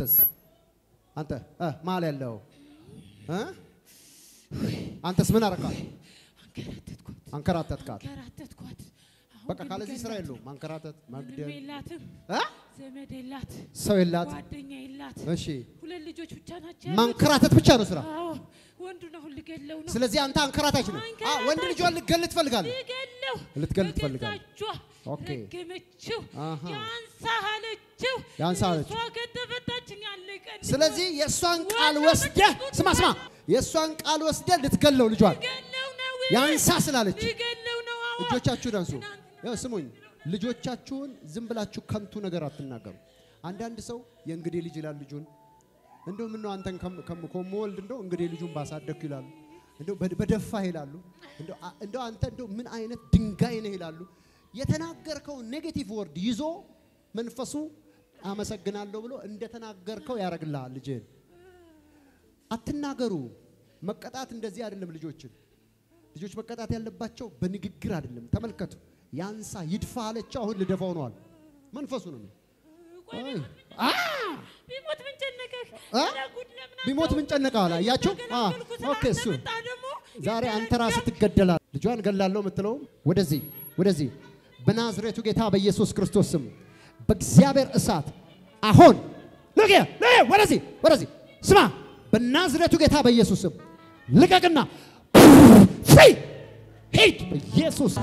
አንተስ አንተ እ መሀል ያለው እ አንተስ ምን አረካት? አንከራተትኳት አንከራተትካት። አንከራተትኳት። አሁን በቃ ግን ካለዚህ ስራ ልገላት። የለውም። ማንከራተት፣ ምንም መግደል፣ የላትም፣ እ ዘመድ የላት፣ ሰው የላት። ጓደኛ የላት። እሺ ሁለት ልጆች ብቻ ናቸው ያሉት። ማንከራተት ብቻ ነው ስራ። አዎ ወንዱን አሁን ልገለው ነው። ስለዚህ አንተ አንከራታች ነህ። አ ወንድ ልጇን ልትገል ትፈልጋለህ። ልገለው ልትገል በገዛ ትፈልጋለህ። እጇ ኦኬ። ረገመችው። አሃ። ያንሳ አለችው። ያንሳ አለችው። እሷ ከተፈታችን ያለቀን ስለዚህ የእሷን ቃል ወስደህ ስማ ስማ፣ የእሷን ቃል ወስደህ ልትገለው ልጇን ልገለው ነው። ያንሳ ስላለች ልገለው ነው። አዎ እጆቻችሁን አንሱ። ያው ስሙኝ፣ ልጆቻችሁን ዝም ብላችሁ ከንቱ ነገር አትናገሩ። አንዳንድ ሰው የእንግዴ ልጅ ይላል ልጁን እንደው ምን ነው አንተን ከም- ከም- ከምወልድ እንደው እንግዴ ልጁን ባሳደግኩ ይላሉ። እንደው በ- በደፋህ ይላሉ። እንደው አ- እንደው አንተ እንደው ምን አይነት ድንጋይ ነህ ይላሉ። የተናገርከው ኔጌቲቭ ወርድ ይዞ መንፈሱ አመሰግናለሁ ብሎ እንደተናገርከው ያደርግልሃል ልጅህን። አትናገሩ። መቀጣት እንደዚህ አይደለም። ልጆችን ልጆች መቀጣት ያለባቸው በንግግር አይደለም። ተመልከቱ። ያንሳ ይድፋ አለችው። አሁን ልደፋው ነዋል። መንፈሱ ነው። ቆይ አይ! አ! ቢሞት ምን ጨነቀህ? አ? ኧረ ጉድ ለምን ቢሞት ምን ጨነቀህ አለ። አያችሁ? አ! ተገላገልኩ ኦኬ እሱ ስላንተ መጣ ደግሞ ዛሬ አንተ ራስህ ትገደላለህ። ልጇን ገላለሁ የምትለው ወደዚህ ወደዚህ በናዝሬቱ ጌታ በኢየሱስ ክርስቶስ ስም በእግዚአብሔር እሳት አሁን ልቅ ወደዚህ ወደዚህ ስማ፣ በናዝሬቱ ጌታ በኢየሱስ ስም ልቀቅና ፍሪ ሂድ በኢየሱስ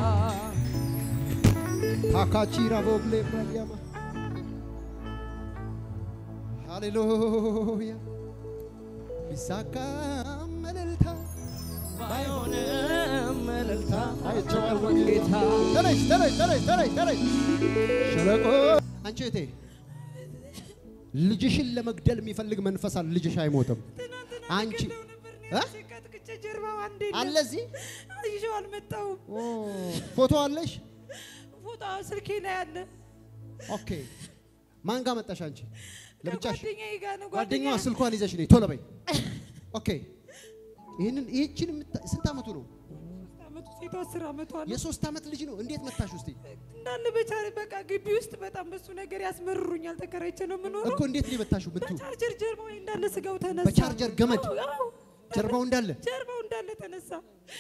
ታካቺራ ቦግሌ ብራያማ ሃሌሉያ ቢሳካ መልልታ ባይሆንም እልልታ አይቼዋለሁ ጌታ። ተነሽ ተነሽ ተነሽ ተነሽ ተነሽ። ሸለቆ አንቺ እህቴ ልጅሽን ለመግደል የሚፈልግ መንፈስ አለ። ልጅሽ አይሞትም። አንቺ እ? ቀጥቅጬ ጀርባው አንዴ አለ እዚህ ይዤው አልመጣሁም። ኦ፣ ፎቶ አለሽ? ፎቶ ስልኬ ላይ አለ። ኦኬ። ማን ጋር መጣሽ አንቺ? ለብቻሽ? ጓደኛዬ ጋር ነው። ጓደኛዋ ጓደኛ ስልኳን ይዘሽ ነይ ቶሎ በይ። ኦኬ። ይህንን ይህችን የምታ- ስንት ዓመቱ ነው? አመቱ ሴቷ አስር አመቷ ነው። የሶስት ዓመት ልጅ ነው። እንዴት መታሽ ውስጥ እንዳለ በቻሪ በቃ ግቢ ውስጥ በጣም በሱ ነገር ያስመርሩኛል። ተከራይቼ ነው የምኖረው። እኮ እንዴት ነው የመታሽው? ምቱ በቻርጀር ጀርባው እንዳለ ስጋው ተነሳ። በቻርጀር ገመድ አዎ፣ አዎ። ጀርባው እንዳለ ጀርባው እንዳለ ተነሳ።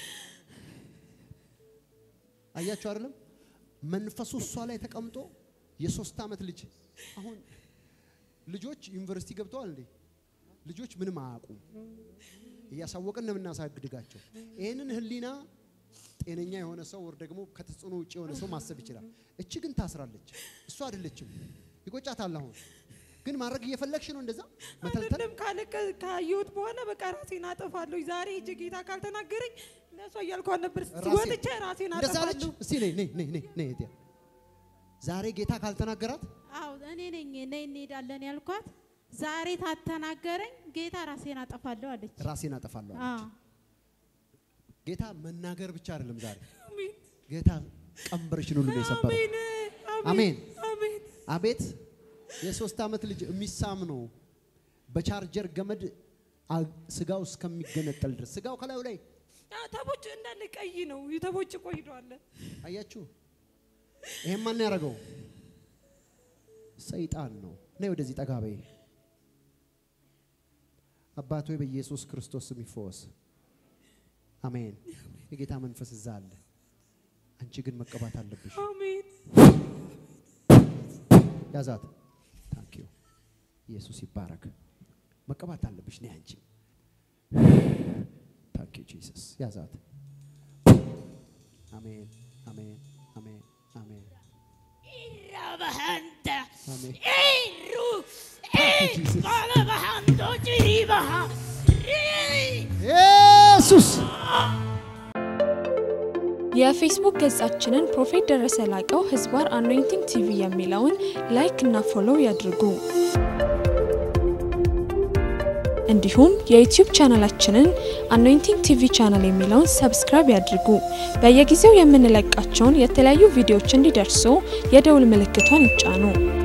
አያችሁ አይደለም? መንፈሱ እሷ ላይ ተቀምጦ የሶስት ዓመት ልጅ አሁን ልጆች ዩኒቨርሲቲ ገብተዋል እንዴ? ልጆች ምንም አያውቁም። እያሳወቅን ነው የምናሳድጋቸው። ይህንን ህሊና ጤነኛ የሆነ ሰው ወር ደግሞ ከተጽዕኖ ውጭ የሆነ ሰው ማሰብ ይችላል። እች ግን ታስራለች። እሱ አይደለችም። ይቆጫታል። አሁን ግን ማድረግ እየፈለግሽ ነው እንደዛ መተልተል አይደለም ካለ ካየሁት በኋላ በቃ ራሴን አጠፋለሁ። ዛሬ ሂጅ ጌታ ካልተናገረኝ ለሷ እያልኳት ነበር። ራሴን- ወጥቼ ራሴን እንደዛ አለች። አጠፋለሁ። እስቲ ነይ ነይ ነይ ነይ ነይ እህቴ። ዛሬ ጌታ ካልተናገራት አዎ እኔ ነኝ ነይ እንሄዳለን ያልኳት። ዛሬ ታተናገረኝ ጌታ ራሴን አጠፋለሁ አለች። ራሴን አጠፋለሁ አለች። አዎ ጌታ መናገር ብቻ አይደለም ዛሬ አሜን ጌታ ቀንበርሽን ሁሉ ነው የሰበረው። አሜን አሜን። አሜን። አቤት የሶስት ዓመት ልጅ የሚሳም ነው። በቻርጀር ገመድ አ- ስጋው እስከሚገነጠል ድረስ ስጋው ከላዩ ላይ አ፣ ተቦጭ እንዳለ ቀይ ነው። ተቦጭ ቆይዷል። አያችሁ። ይሄን ማን ያደረገው? ሰይጣን ነው። ነይ ወደዚህ ጠጋ በይ። አባት ሆይ በኢየሱስ ክርስቶስ ስም ይፈወስ። አሜን። የጌታ መንፈስ እዛ አለ። አንቺ ግን መቀባት አለብሽ። አሜን ያዛት። ታንክ ዩ ኢየሱስ ይባረክ። መቀባት አለብሽ። ነይ አንቺ። ታንክ ዩ ጂሰስ። ያዛት። አሜን፣ አሜን፣ አሜን፣ አሜን፣ ኢራባሃንተ አሜን። ኢሩ Thank you, Jesus. ኢቃለባሃንቶ ጭሪባሃ ኢየሱስ የፌስቡክ ገጻችንን ፕሮፌት ደረሰ ላቀው ህዝባር አኖይንቲንግ ቲቪ የሚለውን ላይክ እና ፎሎው ያድርጉ። እንዲሁም የዩቲዩብ ቻናላችንን አኖይንቲንግ ቲቪ ቻናል የሚለውን ሰብስክራይብ ያድርጉ። በየጊዜው የምንለቃቸውን የተለያዩ ቪዲዮዎች እንዲደርሱ የደውል ምልክቷን ይጫኑ።